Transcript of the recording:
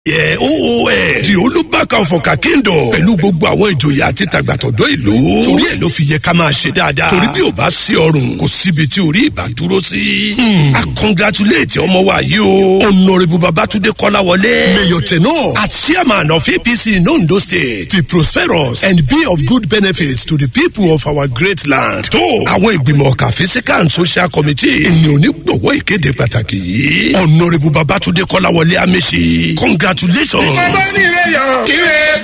yẹ oos di olùbákan fọkà kingdom pẹ̀lú gbogbo àwọn ìjòyè àti tàgbàtọ̀dọ̀ ìlú torí ẹ̀ ló fi yẹ ká máa ṣe dáadáa torí bí ò bá sí ọrùn kò síbi tí orí ìbá dúró sí. a congratulate ọmọ wa yìí o honourable babatunde kọ́láwọlé mayor tenor as chairman of apc in ondo state be prosperous and be of good benefit to the people of our great land. tó àwọn ìgbìmọ̀ ọ̀kà physical and social committee ènìyàn onígbọ̀wọ́ ìkéde pàtàkì yìí honourable babatunde kọ́láwọlé amẹ́sì congratulations. ọba ní ilé yọ kíre